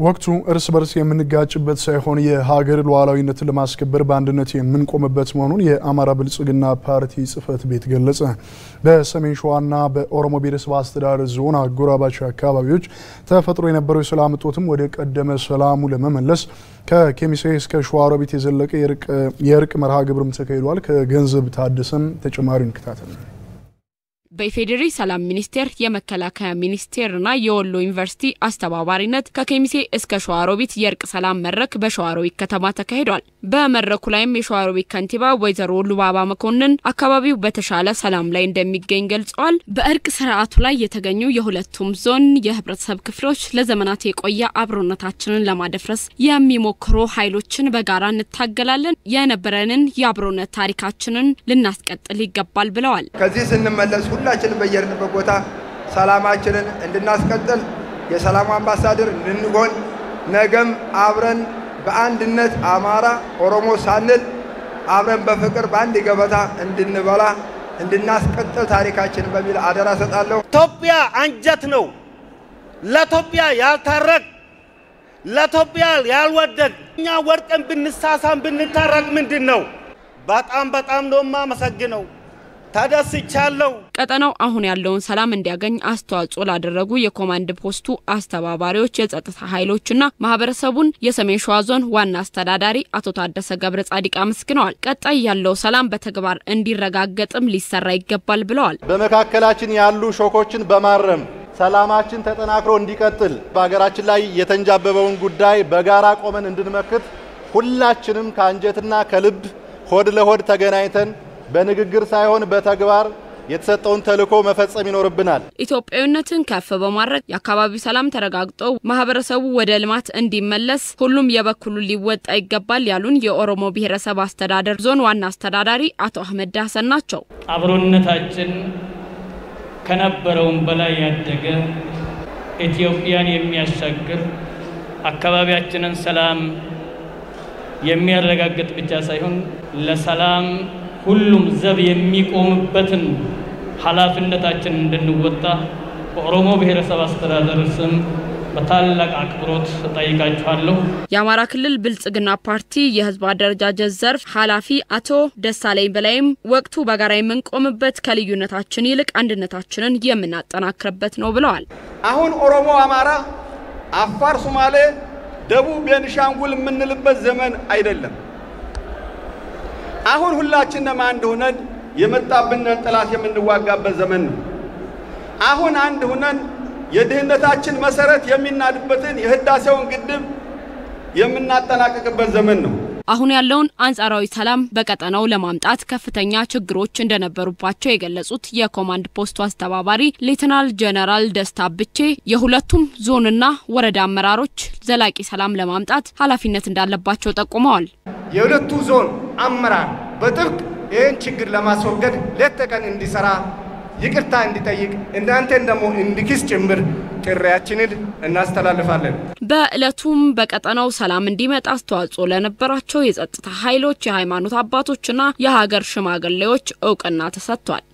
ወቅቱ እርስ በርስ የምንጋጭበት ሳይሆን የሀገር ሉዓላዊነትን ለማስከበር በአንድነት የምንቆምበት መሆኑን የአማራ ብልጽግና ፓርቲ ጽህፈት ቤት ገለጸ። በሰሜን ሸዋና በኦሮሞ ብሔረሰብ አስተዳደር ዞን አጎራባች አካባቢዎች ተፈጥሮ የነበረው የሰላም እጦትም ወደ ቀደመ ሰላሙ ለመመለስ ከኬሚሴ እስከ ሸዋሮቢት የዘለቀ የእርቅ መርሃ ግብርም ተካሂዷል። ከገንዘብ ታደሰም ተጨማሪውን እንከታተል። በኢፌዴሪ ሰላም ሚኒስቴር የመከላከያ ሚኒስቴርና የወሎ ዩኒቨርሲቲ አስተባባሪነት ከኬሚሴ እስከ ሸዋሮቢት የእርቅ ሰላም መድረክ በሸዋሮቢት ከተማ ተካሂዷል። በመድረኩ ላይም የሸዋሮቢት ከንቲባ ወይዘሮ ሉባባ መኮንን አካባቢው በተሻለ ሰላም ላይ እንደሚገኝ ገልጸዋል። በእርቅ ስርዓቱ ላይ የተገኙ የሁለቱም ዞን የህብረተሰብ ክፍሎች ለዘመናት የቆየ አብሮነታችንን ለማደፍረስ የሚሞክሩ ኃይሎችን በጋራ እንታገላለን፣ የነበረንን የአብሮነት ታሪካችንን ልናስቀጥል ይገባል ብለዋል። ከዚህ ስንመለስ ሁላችንም በየርንበት ቦታ ሰላማችንን እንድናስቀጥል የሰላም አምባሳደር እንድንሆን ነገም አብረን በአንድነት አማራ ኦሮሞ ሳንል አብረን በፍቅር በአንድ ገበታ እንድንበላ እንድናስቀጥል ታሪካችን በሚል አደራ ሰጣለሁ። ኢትዮጵያ አንጀት ነው። ለኢትዮጵያ ያልታረቅ ለኢትዮጵያ ያልወደድ እኛ ወድቀን ብንሳሳም ብንታረቅ ምንድን ነው? በጣም በጣም ነው የማመሰግነው። ተደስቻለሁ። ቀጠናው አሁን ያለውን ሰላም እንዲያገኝ አስተዋጽኦ ላደረጉ የኮማንድ ፖስቱ አስተባባሪዎች፣ የጸጥታ ኃይሎችና ማህበረሰቡን የሰሜን ሸዋ ዞን ዋና አስተዳዳሪ አቶ ታደሰ ገብረ ጻዲቅ አመስግነዋል። ቀጣይ ያለው ሰላም በተግባር እንዲረጋገጥም ሊሰራ ይገባል ብለዋል። በመካከላችን ያሉ ሾኮችን በማረም ሰላማችን ተጠናክሮ እንዲቀጥል በሀገራችን ላይ የተንጃበበውን ጉዳይ በጋራ ቆመን እንድንመክት ሁላችንም ከአንጀትና ከልብ ሆድ ለሆድ ተገናኝተን በንግግር ሳይሆን በተግባር የተሰጠውን ተልዕኮ መፈጸም ይኖርብናል። ኢትዮጵያዊነትን ከፍ በማድረግ የአካባቢው ሰላም ተረጋግጦ ማህበረሰቡ ወደ ልማት እንዲመለስ ሁሉም የበኩሉን ሊወጣ ይገባል ያሉን የኦሮሞ ብሔረሰብ አስተዳደር ዞን ዋና አስተዳዳሪ አቶ አህመድ ዳሰን ናቸው። አብሮነታችን ከነበረውም በላይ ያደገ ኢትዮጵያን የሚያሻግር አካባቢያችንን ሰላም የሚያረጋግጥ ብቻ ሳይሆን ለሰላም ሁሉም ዘብ የሚቆምበትን ኃላፊነታችን እንድንወጣ በኦሮሞ ብሔረሰብ አስተዳደር ስም በታላቅ አክብሮት ጠይቃችኋለሁ። የአማራ ክልል ብልጽግና ፓርቲ የህዝብ አደረጃጀት ዘርፍ ኃላፊ አቶ ደሳለኝ በላይም ወቅቱ በጋራ የምንቆምበት ከልዩነታችን ይልቅ አንድነታችንን የምናጠናክርበት ነው ብለዋል። አሁን ኦሮሞ፣ አማራ፣ አፋር፣ ሶማሌ፣ ደቡብ ቤንሻንጉል የምንልበት ዘመን አይደለም። አሁን ሁላችንም አንድ ሆነን የመጣብንን ጠላት የምንዋጋበት ዘመን ነው። አሁን አንድ ሆነን የድህነታችን መሰረት የሚናድበትን የህዳሴውን ግድብ የምናጠናቅቅበት ዘመን ነው። አሁን ያለውን አንጻራዊ ሰላም በቀጠናው ለማምጣት ከፍተኛ ችግሮች እንደነበሩባቸው የገለጹት የኮማንድ ፖስቱ አስተባባሪ ሌተናል ጀነራል ደስታ ብቼ የሁለቱም ዞንና ወረዳ አመራሮች ዘላቂ ሰላም ለማምጣት ኃላፊነት እንዳለባቸው ጠቁመዋል። የሁለቱ ዞን አመራር በጥብቅ ይህን ችግር ለማስወገድ ሌት ተቀን እንዲሰራ ይቅርታ እንዲጠይቅ እናንተን ደግሞ እንዲክስ ጭምር ጥሪያችንን እናስተላልፋለን። በዕለቱም በቀጠናው ሰላም እንዲመጣ አስተዋጽኦ ለነበራቸው የጸጥታ ኃይሎች፣ የሃይማኖት አባቶችና የሀገር ሽማግሌዎች እውቅና ተሰጥቷል።